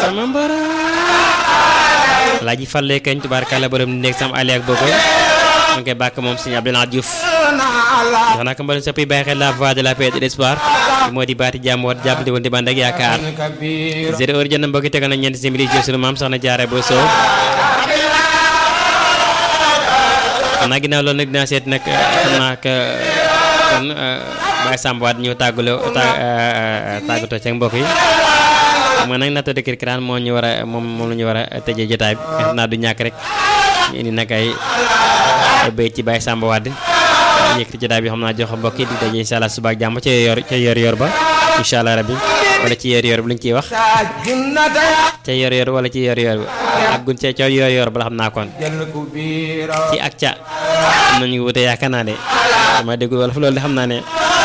sama mbara laaji falle kañ tubaarkàlla borom nekk sam ali ak bogo mu ngi koy bàkk moom sëñ Abdoulaye Diouf jox naa ko mbalim soppi bàyyi xel la voix de la paix et de l'espoir moo di baati jàmm wat jàppante woon di bànd ak yaakaar zéro heure jot na mbokki tegal na ñeenti simili jël sunu maam soxna jaare boo soow xam naa ginnaaw loolu nag dinaa seet nag xam naa que kon Baye Samb waat ñëw tàggaloo tàggatoo ci mbokk yi xam nga nag nattoo de kirkiraan moo ñu war a moom moom la ñu war a tëjee jotaay bi xam naa du ñàkk rek ñu indi nag ay ay béy ci Baye Samb waat yëkkati jotaay bi xam naa jox mbokk yi di daje incha allah suba ak jàmm ca yor ca yor yor ba incha allah rabbi wala ci yor yor bi lu ñu ciy wax ca yor yor wala ci yor yor bi ak gun ca ca yor yor bala xam naa kon ci ak ca am nañu wute yaakaar naa de dama déggul wala fu loolu de xam naa ne